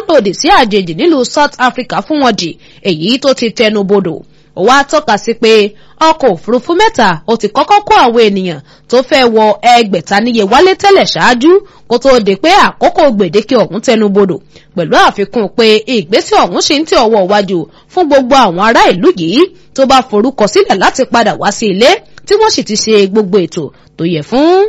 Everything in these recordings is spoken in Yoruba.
lòdì sí àjèjì nílùú South Africa fún wọn dì èyí tó ti tẹnu bodò ó wá tọ́ka sí pé ọkọ̀ òfurufú mẹ́ta ó ti kọ́kọ́ kó àwọn ènìyàn tó fẹ́ wọ ẹgbẹ̀ta níye wálé tẹ́lẹ̀ ṣáájú kó tóó di pé àkókò gbèdéke ọ̀hún tẹnu bodò pẹ̀lú àfikún pé ìgbésẹ̀ ọ̀hún ṣì ń tẹ ọwọ́ iwájú fún gbogbo àwọn ará ìlú yìí tó bá forúkọ sílẹ̀ láti padà wá sí ilé tí wọ́n sì ti ṣe gbogbo ètò tó yẹ fún.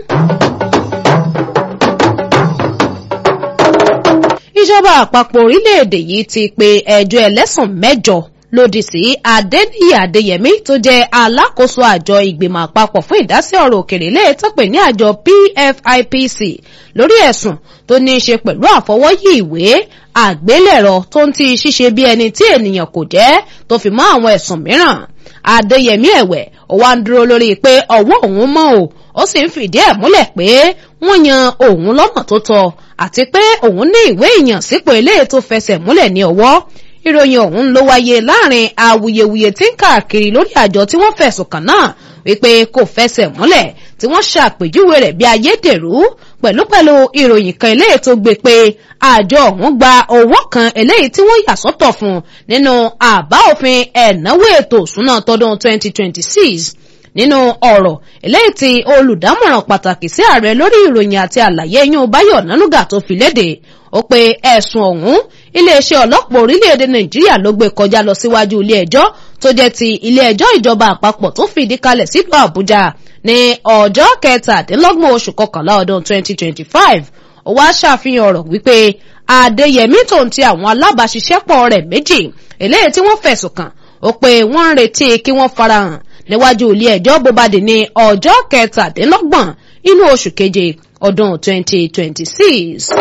ìjọba àpapọ̀ orílẹ̀-èdè yìí ti pe ẹjọ́ ẹlẹ́sùn mẹ́jọ lòdì sí adéníyì adéyẹmí tó jẹ́ alákòóso àjọ ìgbìmọ̀ àpapọ̀ fún ìdásí ọ̀rọ̀ òkèrè lẹ́ẹ̀tọ́ pè ní àjọ PFIPC lórí ẹ̀sùn tó ní í ṣe pẹ̀lú àfọwọ́yí ìwé àgbélẹ̀rọ tó ń ti ṣíṣe bí ẹni tí ènìyàn kò jẹ́ tó fi mọ́ àwọn ẹ̀sùn mìíràn adéyẹmí ẹ̀wẹ̀ ó wá ń dúró lórí pé ọwọ́ òun mọ́ o ó sì ń fìdí ẹ̀ múlẹ̀ pé wọ́n yan òun lọ́nà tó tọ́ àti pé òun ní ìwé ìyànsípò eléyìí tó fẹsẹ̀ múlẹ̀ ní ọwọ́ ìròyìn ọ̀hún ló wáyé láàrin awuyewuye tí ń káàkiri lórí àjọ tí wọ́n fẹ̀sùn kàn náà wípé kò fẹsẹ̀ múlẹ̀ tí wọ́n ṣàpèjúwe rẹ̀ bí ayédèrú pẹ̀lú pẹ̀lú ìròyìn kan eléyìí tó gbé pé àjọ ọ̀hún gba owó kan eléyìí tí wọ́n yà sọ́tọ̀ fún nínú àbá òfin ẹ̀náwó ètò òṣùnà tọdún 2026 nínú ọ̀rọ̀ eléyìí tí olùdámọ̀ràn pàtàkì sí ààrẹ lórí ìròyìn àti àlàyé yún báyọ̀ nánúgà tó fi léde ó pe ẹ̀sùn ọ̀hún iléeṣẹ́ ọlọ́pàá orílẹ̀-èdè nàìjíríà ló gbé kọjá lọ síwájú ilé ẹjọ́ tó jẹ́ ti ilé ẹjọ́ ìjọba àpapọ̀ tó fìdí kalẹ̀ sílùú àbújá ní ọjọ́ kẹtàdínlọ́gbọ̀n oṣù kọkànlá ọdún 2025 ó wá ṣàfihàn ọ̀rọ̀ wípé adéyẹmí tó ń ti àwọn alábàáṣiṣẹ́pọ̀ rẹ̀ méjì eléyìí tí wọ́n fẹ̀sùn kàn ó pé wọ́n ń retí kí wọ́n farahàn níwájú ilé ẹjọ́ bó bá dé ní ọjọ́ kẹtàdínlọ́gbọ̀n inú oṣù keje ọdún 2026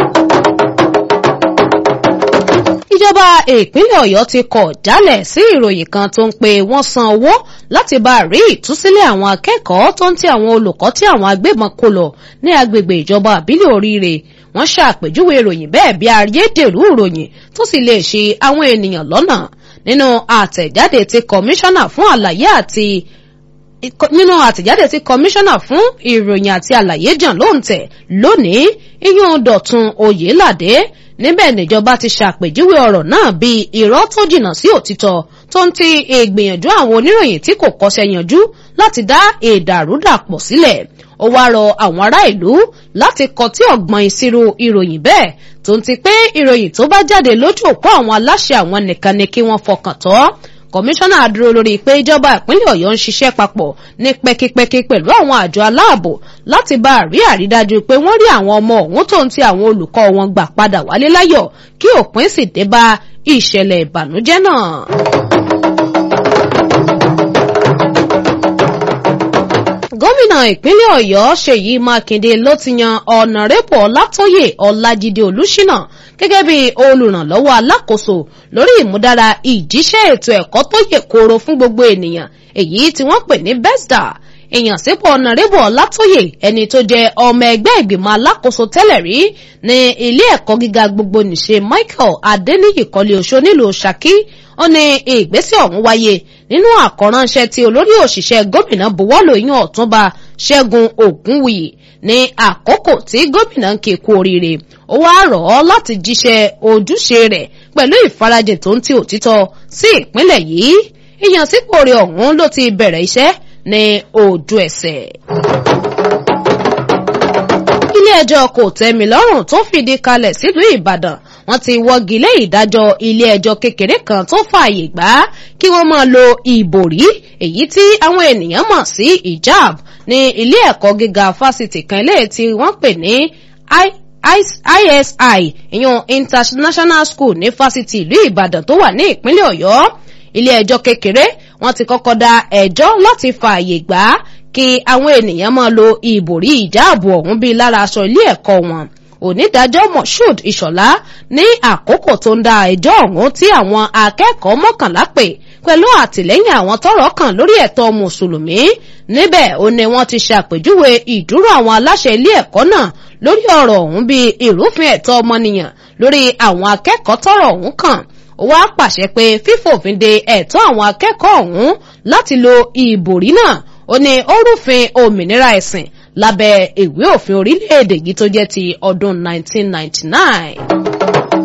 ìjọba ìpínlẹ̀ ọ̀yọ́ ti kọ̀ jálẹ̀ sí ìròyìn kan tó ń pe wọ́n san owó láti bá rí ìtúsílẹ̀ àwọn akẹ́kọ̀ọ́ tó ń ti àwọn olùkọ́ tí àwọn agbébọn kó lọ ní agbègbè ìjọba àbílẹ̀ oríire wọ́n ṣàpèjúwe ìròyìn bẹ́ẹ̀ bí ayédèrú ìròyìn tó sì lè ṣe àwọn ènìyàn lọ́nà nínú àtẹ̀jáde tí kọmíṣánná fún àlàyé àti nínú àtẹ̀jáde tí kọmíṣánná fún ìròyìn àti àlàyé jàn lóǹtẹ̀ lónìí iyún dọ̀tun oyèládé níbẹ̀ níjọba ti ṣàpèjúwe ọ̀rọ̀ náà bíi irọ́ tó jìnnà sí òtítọ́ tó ń ti ìgbìyànjú àwọn oníròyìn tí kò kọ́ṣẹ́ yanjú láti dá ìdàrúdàpọ̀ sílẹ̀ ó wá rọ àwọn ará ìlú láti kọtí ọ̀gbọ́n ìṣirò ìròyìn bẹ́ẹ̀ tó ń ti pé ìròyìn tó bá jáde lójú òpó àwọn aláṣẹ àwọn nìkan ni kí wọ́n fọkàn tọ́ kọmíṣánná dúró lórí pé ìjọba ìpínlẹ̀ ọ̀yọ́ ń ṣiṣẹ́ papọ̀ ní pẹ́kípẹ́kí pẹ̀lú àwọn àjọ aláàbò láti bá a rí àrídájú pé wọ́n rí àwọn ọmọ ọ̀hún tó ń ti àwọn olùkọ́ wọn gbà padà wálé láyọ̀ kí òpin sì dé bá ìṣẹ̀lẹ̀ ìbànújẹ́ náà. gómìnà ìpínlẹ̀ ọ̀yọ́ ṣèyí mákindé ló ti yan ọ̀nàrẹ́bù ọlátóyè ọlájídé olúṣínà gẹ́gẹ́ bí olùrànlọ́wọ́ alákòóso lórí ìmúdára ìjíṣẹ́ ètò ẹ̀kọ́ tó yè kooro fún gbogbo ènìyàn èyí tí wọ́n pè ní besda ìyànsípò ọ̀nàrẹ́bù ọlátóyè ẹni tó jẹ́ ọmọ ẹgbẹ́ ìgbìmọ̀ alákòóso tẹ́lẹ̀ rí ní ilé ẹ̀kọ́ gíga gbogbo nìṣe michael adeniyi kọ́lé oṣó nílùú ṣakí ó ní ìgbésẹ̀ ọ̀hún wáyé nínú àkọ́ránṣẹ́ tí olórí òṣìṣẹ́ gómìnà buwọ́lù yín ọ̀túnba ṣẹ́gun ògúnwùyí ní àkókò tí gómìnà ń ké kú oríire ó wá rọ̀ ọ́ láti jíṣẹ́ ojúṣe rẹ̀ pẹ̀lú ìfarajìn tó ń ti òtítọ́ sí ìpínlẹ̀ yìí ìyànsípò rẹ̀ ọ̀hún ló ti bẹ̀rẹ̀ iṣẹ́ ní ojú ẹsẹ̀ ilé-ẹjọ́ kò tẹ́mi lọ́rùn tó fìdí kalẹ̀ sílùú ìbàdàn wọ́n ti wọ́gi lé ìdájọ́ ilé-ẹjọ́ kékeré kan tó fààyè gbà kí wọ́n máa lo ìbòrí èyí tí àwọn ènìyàn mọ̀ sí hijab ní ilé ẹ̀kọ́ gíga fásitì kan ilé tí wọ́n pè ní isi ìyún international school ní fásitì ìlú ìbàdàn tó wà ní ìpínlẹ̀ ọ̀yọ́ ilé-ẹjọ́ kékeré wọ́n ti kọ́kọ́ dá ẹjọ́ láti fààyè gbà kí àwọn ènìyàn máa lo ìbòrí ìjáàbò ọ̀hún bíi lára aṣọ ilé ẹ̀kọ́ wọn onídàájọ́ moshood ìṣọ̀lá ní àkókò tó ń da ẹjọ́ ọ̀hún tí àwọn akẹ́kọ̀ọ́ mọ́kànlá pè pẹ̀lú àtìlẹ́yìn àwọn tọ́rọ̀ kàn lórí ẹ̀tọ́ mùsùlùmí níbẹ̀ ó ní wọ́n ti ṣàpèjúwe ìdúró àwọn aláṣẹ ilé ẹ̀kọ́ náà lórí ọ̀rọ̀ ọ̀hún bíi ìrúfin ẹ̀tọ́ ọmọnìyàn lórí àwọn akẹ́kọ̀ọ́ tọ́rọ̀ ọ̀hún kàn ó wá pàṣẹ pé fífòfin de ẹ̀tọ́ àwọn akẹ́kọ̀ọ́ ọ̀hún láti lo ìbòrí náà ó ní ó rúfin òmìnira ẹ̀sìn lábẹ́ ìwé òfin orílẹ̀-èdè yìí tó jẹ́ ti ọdún 1999.